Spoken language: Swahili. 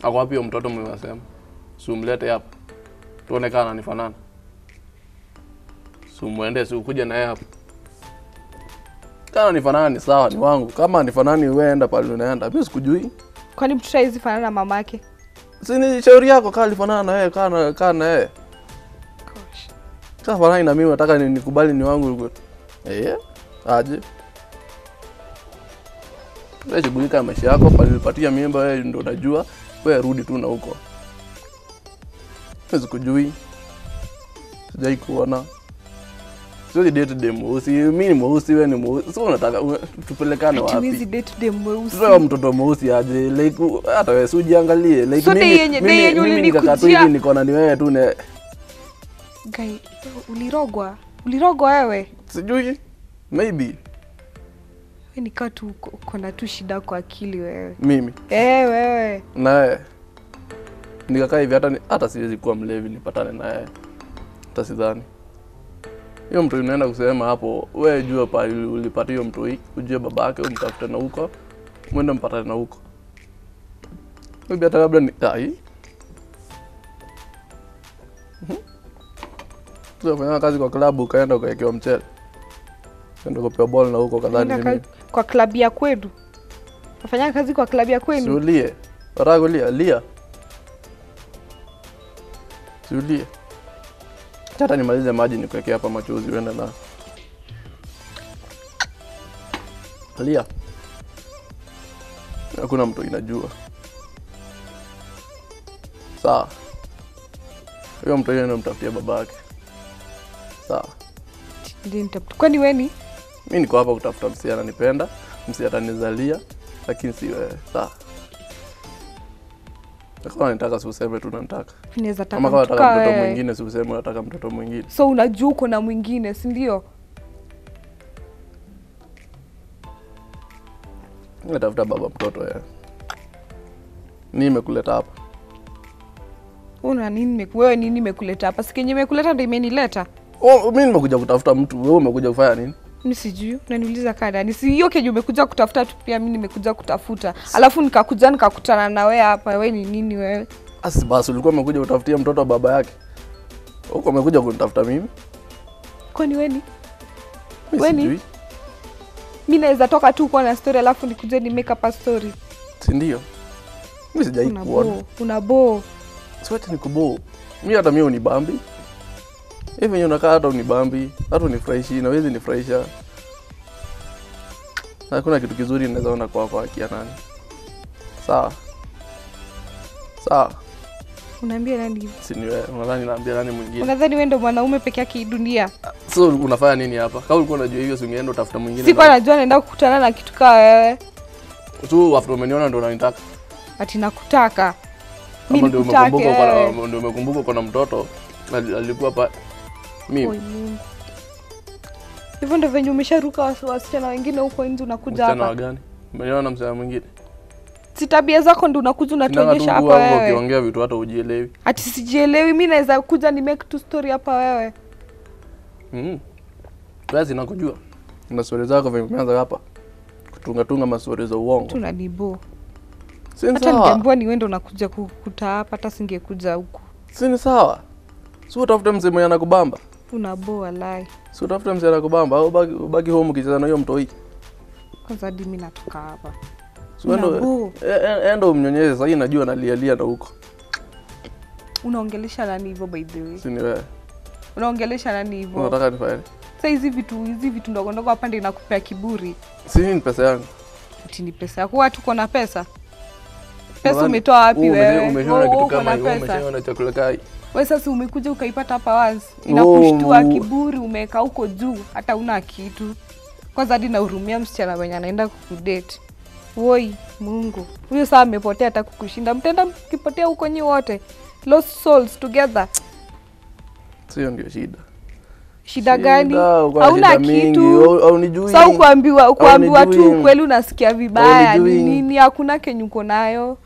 Ako wapi huyo mtoto mmesema? Si umlete hapa. Tuone kama ananifanana. Si umwende si ukuje na yeye hapa. Kama nifanana ni sawa, ni wangu. Kama nifanani wewe enda pale unaenda. Mimi sikujui. Kwani mtoto haizi fanana na mamake? Si ni shauri yako kama alifanana na wewe, kana kana na yeye. Gosh. Sasa fanani na mimi nataka ni- nikubali ni wangu. Eh? Aje. Wewe shughulika na maisha yako, pale ulipatia mimba wewe ndio unajua. Wewe rudi tu na huko. Mimi sikujui. Sijai kuona. Siwezi date dem mweusi. Mimi ni mweusi, wewe ni mweusi. Sasa unataka u- tupelekane Ati wapi? huwezi date dem mweusi. Sasa mtoto mweusi aje like u- hata wewe si ujiangalie like So day mimi yenye- day mimi, yenye mimi nikakaa tu ulinikujia- hivi niko na ni wewe tu ne Guy, ulirogwa. Ulirogwa wewe. sijui maybe Wewe nikaa tu uko- uko na tu shida kwa akili wewe. mimi Eh, wewe. naye nikakaa hivi hata ni- hata siwezi kuwa mlevi nipatane naye hata sidhani hiyo mtu inaenda kusema hapo we jua pa ulipata hiyo mtu hii ujue babake umtafute na huko mwende mpatane na huko maybe hata labda ni ai fanya kazi kwa klabu ukaenda ukaekewa mchele enda kupewa bol na huko kadhani Unaenda nini ka- kwa klabu ya kwenu. Nafanya kazi kwa klabu ya kwenu. Siulie. Wataka kulia? Lia. Siulie. Hata nimalize maji nikuwekea hapa machozi uende na. Lia. Hakuna mtu inajua. Sawa. Huyo mtu yeye mtafutia babake. Sawa. Ndiye nitafuta. Kwani wewe ni? Mi niko hapa kutafuta msi ananipenda, msi atanizalia, lakini si wewe. Sawa. Na Kama nataka si useme tu nataka. Naweza taka Kama kama mtu nataka kaa mtoto wewe. mwingine si useme unataka mtoto mwingine. So unajua uko na mwingine, si ndio? Natafuta baba mtoto ya. Ni imekuleta hapa. Una nini? nimeku- Wewe nini imekuleta hapa? Sikenye imekuleta ndio imenileta. Oh, mimi nimekuja kutafuta mtu, wewe umekuja kufanya nini? Mimi sijui. Unaniuliza kaa nani? Si hiyo kenye umekuja kutafuta tu pia mimi nimekuja kutafuta. Alafu nikakuja nikakutana na wewe hapa. Wewe ni nini wewe? Asi basi ulikuwa umekuja kutafutia mtoto wa baba yake. Huko umekuja kunitafuta mimi? Kwani wewe ni? Mimi Wewe ni? sijui. Mimi naweza toka tu kuwa na story alafu nikuje ni make up a story. Si ndio? Mimi sijai Una kuona. bo, una bo. Siwete ni kubo. Mimi hata mimi unibambi. Hivi venye unakaa hata unibambi, hata unifurahishi, na wezi nifurahisha. Hakuna kitu kizuri naweza ona kwa kwa akia nani. Sawa. Sawa. Unaambia nani hivyo? Si ni wewe. Unadhani naambia nani mwingine? Unadhani wewe ndo mwanaume peke yake hii dunia? So unafanya nini hapa? Kama ulikuwa unajua hivyo, si ungeenda utafuta mwingine. Sikuwa najua naenda kukutana na kitu kaa wewe. tu after umeniona ndo unanitaka. Ati nakutaka. Kama Mimi ndio nikutake umekumbuka uko wewe. na ndio umekumbuka uko na mtoto ali- alikuwa pa Oi, mimi. Mungu. Hivyo ndo venye umesharuka wasi- wasichana wengine huko nje unakuja Msichana wa hapa. gani? Umeniona na msichana mwingine? Si tabia zako ndo unakuja Sinanga tu unatuonyesha hapa kuwa hapo wewe. ukiongea vitu hata ujielewi. Ati sijielewi, mi naweza kuja ni make tu story hapa wewe. Mm. Basi nakujua. Na stori zako venye umeanza hapa. Kutunga tunga mastori za uongo. Tunanibo. Si ni Hata sawa? ningeambiwa ni wewe ndo unakuja kukuta hapa, hata singekuja huku. Si ni sawa? Si utafute mzee mwenye anakubamba. Unabo walai. Si utafute mzee anakubamba au ubaki, ubaki home ukicheza na hiyo mtoi. Kwanza hadi mi natoka hapa. Si endo Unabo. endo umnyonyeshe sasa hii najua nalialia na huko. Unaongelesha nani hivyo by the way? Si ni wewe. Unaongelesha nani hivyo? Unataka nifanye? Sasa hizi vitu hizi vitu ndogo ndogo hapa ndio inakupea kiburi. Si hii ni pesa yangu. Ati ni pesa yako, watu uko na pesa. Pesa Nadhani- umetoa wapi Wewe wewe? ume- Umeshaona Wewe kitu uko kama na hiyo, pesa. umeshaona chakula kai. Wewe sasa umekuja ukaipata hapa once. Inakushtua Oh. kiburi, umeweka huko juu, hata una kitu. Kwanza hadi nahurumia msichana mwenye anaenda kukudate. Woi, Mungu. Huyo saa amepotea hata kukushinda. Mtaenda mkipotea huko nyi wote. Lost souls together. Sio ndio shida. Shida gani? uko na Hauna shida mingi, kitu. au- haunijui. Sa ukuambiwa ukuambiwa tu Haunijui. ukweli unasikia vibaya. Ni Haunijui. nini? Hakuna kenye uko nayo.